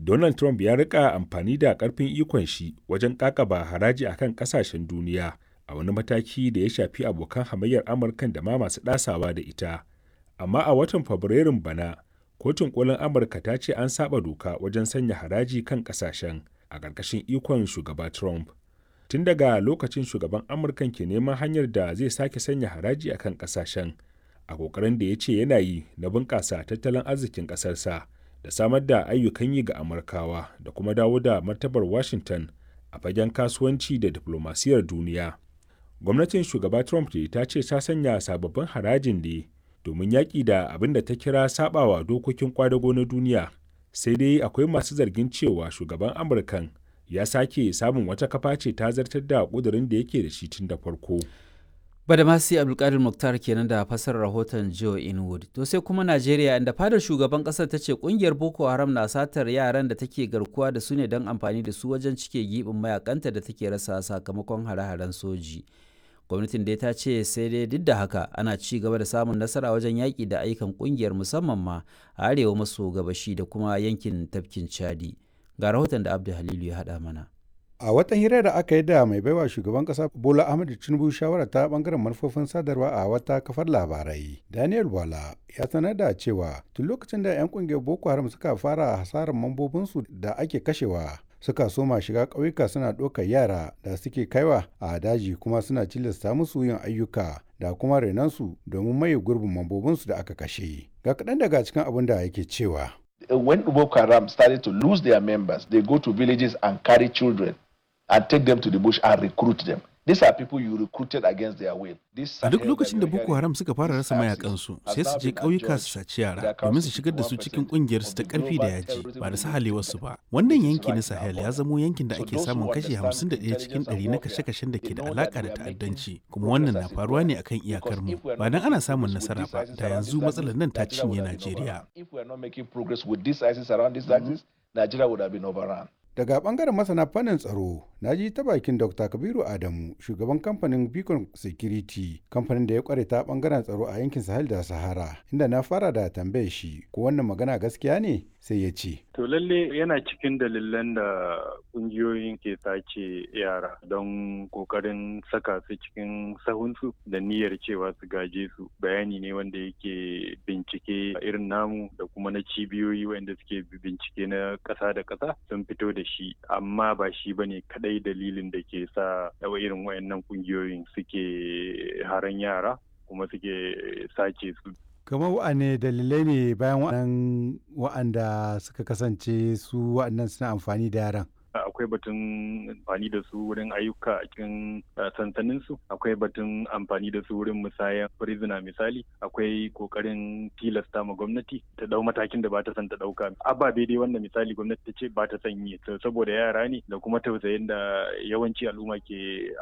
Donald Trump ya rika amfani da ƙarfin ikon shi wajen ƙaƙaba haraji akan ƙasashen duniya a wani mataki da ya shafi abokan hamayyar Amurkan da ma masu ɗasawa da ita. Amma a watan Fabrairun bana, kotun kolin Amurka ta ce an saba doka wajen sanya haraji kan ƙasashen a ƙarƙashin ikon shugaba Trump. Tun daga lokacin shugaban Amurkan ke neman hanyar da zai sake sanya haraji akan ƙasashen a ƙoƙarin da ya ce yana yi na bunƙasa tattalin arzikin ƙasarsa. da samar da ayyukan yi ga amurkawa da kuma dawo da martabar washington a fagen kasuwanci da diplomasiyar duniya gwamnatin shugaba trump ne ta ce ta sanya sababbin harajin ne domin yaƙi da abin da ta kira sabawa dokokin kwadago na duniya sai dai akwai masu zargin cewa shugaban amurkan ya sake samun wata kafa ce ta zartar da ƙudurin da yake da shi tun da farko Badamasi Abdulkadir Muktar kenan da fassarar rahoton Joe Inwood. To sai kuma Najeriya inda fadar shugaban kasar ta ce kungiyar Boko Haram na satar yaran da take garkuwa da su ne don amfani da su wajen cike gibin mayakanta da take rasa sakamakon hare-haren soji. Gwamnatin dai ta ce sai dai duk da haka ana ci gaba da samun nasara wajen yaƙi da ayyukan kungiyar musamman ma a arewa maso gabashi da kuma yankin tafkin Chadi. Ga rahoton da Abdul Halilu ya haɗa mana. a watan hirar da aka yi da mai baiwa shugaban kasa bola ahmed tinubu shawara ta bangaren manufofin sadarwa a wata kafar labarai daniel wala ya sanar da cewa tun lokacin da 'yan kungiyar boko haram suka fara hasarar mambobinsu da ake kashewa suka soma shiga ƙauyuka suna ɗaukar yara da suke kaiwa a daji kuma suna cilasta musu yin ayyuka da kuma renansu domin maye gurbin mambobinsu da aka kashe ga kaɗan daga cikin abin da yake cewa when Boko Haram started to lose their members, they go to villages and carry children and take them to the bush and recruit them. These are people you recruited against their will. A duk lokacin da Boko Haram suka fara rasa mayakansu sai su je ƙauyuka su saci yara domin su shigar da su cikin ƙungiyarsu ta ƙarfi da yaji ba da sahalewarsu ba. Wannan yanki na Sahel ya zamo yankin da ake samun kashi 51 cikin 100 na kashe-kashen da ke da alaƙa da ta'addanci kuma wannan na faruwa ne akan iyakar mu. Ba dan ana samun nasara ba da yanzu matsalar nan ta cinye Najeriya. If we are not making progress with this ISIS around this axis, Nigeria would have been overrun. daga bangaren masana fannin tsaro na ji ta bakin dr kabiru adamu shugaban kamfanin beacon security kamfanin da ya kware ta bangaren tsaro a yankin sahel da sahara inda na fara da tambaye shi ko wannan magana gaskiya ne sai ya ce to lalle yana cikin dalilan da kungiyoyin ke sace yara don kokarin saka su cikin sahunsu da niyyar cewa su gaje su bayani ne wanda yake bincike irin namu da kuma na cibiyoyi wanda suke bincike na ƙasa da ƙasa sun fito da shi amma ba shi ba ne kadai dalilin da ke sa irin wayannan kungiyoyin suke haran yara kuma suke sace su kamar wa'ane dalilai ne bayan wa'annan wa'anda suka kasance su wa'annan suna amfani da yaran akwai batun amfani da su wurin ayyuka a cikin sansanin su akwai batun amfani da su wurin musayan prisoner misali akwai kokarin tilasta ma gwamnati ta dau matakin da ba ta son ta dauka ababe dai wanda misali gwamnati ta ce ba ta son yi saboda yara ne da kuma tausayin da yawanci al'umma ke